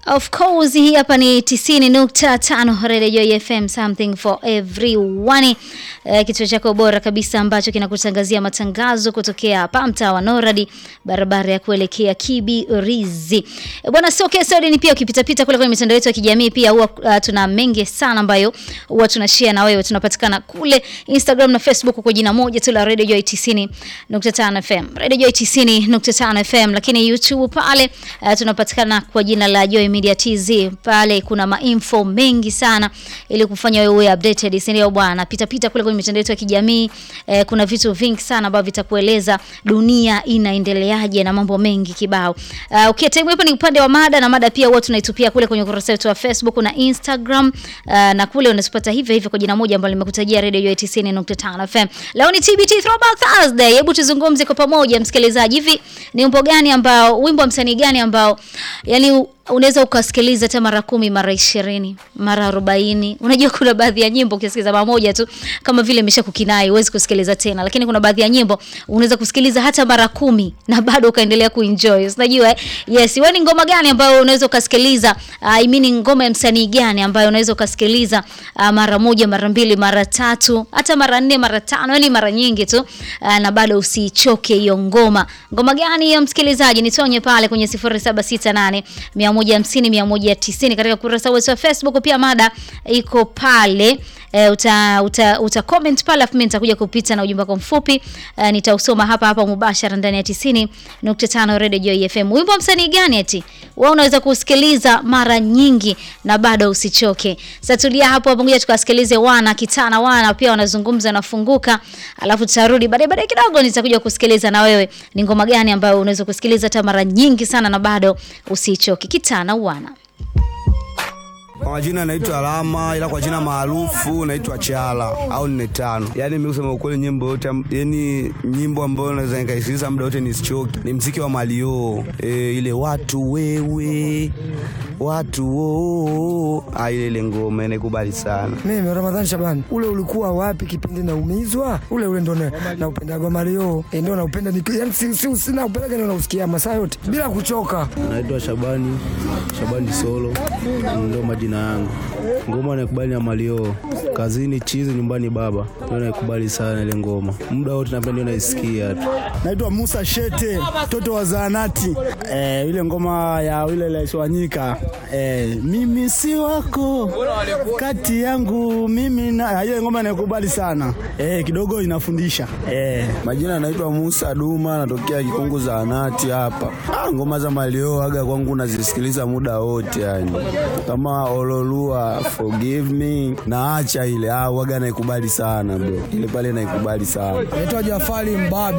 Of course hii hapa ni 90.5 Radio Joy FM something for everyone. Uh, kituo chako bora kabisa ambacho kinakutangazia matangazo kutokea hapa mtaa wa Noradi barabara ya kuelekea Kibirizi. E, bwana sio kesi ni pia ukipita pita kule kwenye mitandao yetu ya kijamii pia huwa uh, tuna mengi sana ambayo huwa tunashare na wewe. Tunapatikana kule Instagram na Facebook kwa jina moja tu la Radio Joy 90.5 FM. Radio Joy 90.5 FM lakini YouTube pale uh, tunapatikana kwa jina la Joy Media TZ. Pale kuna mainfo mengi sana ili kufanya wewe updated, si ndio bwana? Pita pita kule kwenye mitandao yetu ya kijamii eh, kuna vitu vingi sana ambavyo vitakueleza dunia inaendeleaje na mambo mengi kibao. Uh, okay, time hapa ni upande wa mada na mada pia huwa tunaitupia kule kwenye ukurasa wetu wa Facebook na Instagram uh, na kule unasipata hivyo hivyo kwa jina moja ambalo nimekutajia Radio Joy 90.5 FM. Leo ni TBT Throwback Thursday. Hebu tuzungumze kwa pamoja msikilizaji, hivi ni wimbo gani ambao wimbo wa msanii gani ambao yani unaweza ukasikiliza hata mara kumi mara ishirini mara arobaini Unajua kuna baadhi ya nyimbo ukisikiliza mara moja tu kama vile imesha kukinai, huwezi kusikiliza tena, lakini kuna baadhi ya nyimbo unaweza kusikiliza hata mara kumi na bado ukaendelea kuenjoy. Unajua eh? Yes, wewe ni ngoma gani ambayo unaweza ukasikiliza? Uh, I mean ngoma ya msanii gani ambayo unaweza ukasikiliza uh, mara moja, mara mbili, mara tatu, hata mara nne, mara tano, yani mara nyingi tu uh, na bado usichoke hiyo ngoma. Ngoma gani hiyo msikilizaji? Nitonye pale kwenye 0768 150 190 katika kurasa wetu wa Facebook. Pia mada iko pale e, uta, uta, uta comment pale, afu mimi nitakuja kupita na ujumbe wako mfupi e, nitausoma hapa hapa mubashara ndani ya 90.5 Radio Joy FM. Wimbo wa msanii gani eti wewe unaweza kusikiliza mara nyingi na bado usichoke? Sasa tulia hapo hapo, ngoja tukasikilize wana kitana wana pia wanazungumza na funguka, alafu tutarudi baadaye baadaye kidogo nitakuja kusikiliza na wewe ni ngoma gani ambayo unaweza kusikiliza hata mara nyingi sana na bado usichoke. Kitana wana kwa majina naitwa Alama, ila kwa jina maarufu naitwa Chala au nne tano. Yaani mimi kusema ukweli, nyimbo yote, yani nyimbo ambayo naweza nikaisikiliza muda wote nisichoke ni mziki wa Malio. E, ile watu wewe watu oo, ah, ile ile ngoma inaikubali sana. Mimi Ramadhani Shabani, ule ulikuwa wapi kipindi naumizwa? Ule ule ndo naupendaga Mario, e, ndo naupenda ni yani, si si sina upendaga, ndo nausikia masaa yote bila kuchoka. Naitwa Shabani Shabani Solo, ndo majina yangu. Ngoma naikubali na Malio, kazini chizi, nyumbani baba, ndio naikubali sana ile ngoma, muda wote napenda, ndio naisikia tu. Naitwa Musa Shete, mtoto wa zaanati. Eh, ile ngoma ya ile Laiswanyika eh, mimi si wako kati yangu mimi na ile ngoma naikubali sana eh, kidogo inafundisha eh. Majina naitwa Musa Duma, natokea Kikungu zaanati hapa. Ah, ngoma za Malio aga kwangu nazisikiliza muda wote yani, kama Ololua forgive me naacha ile ah, waga naikubali sana bro, ile pale naikubali sana. Naitwa Jafari Mbabi.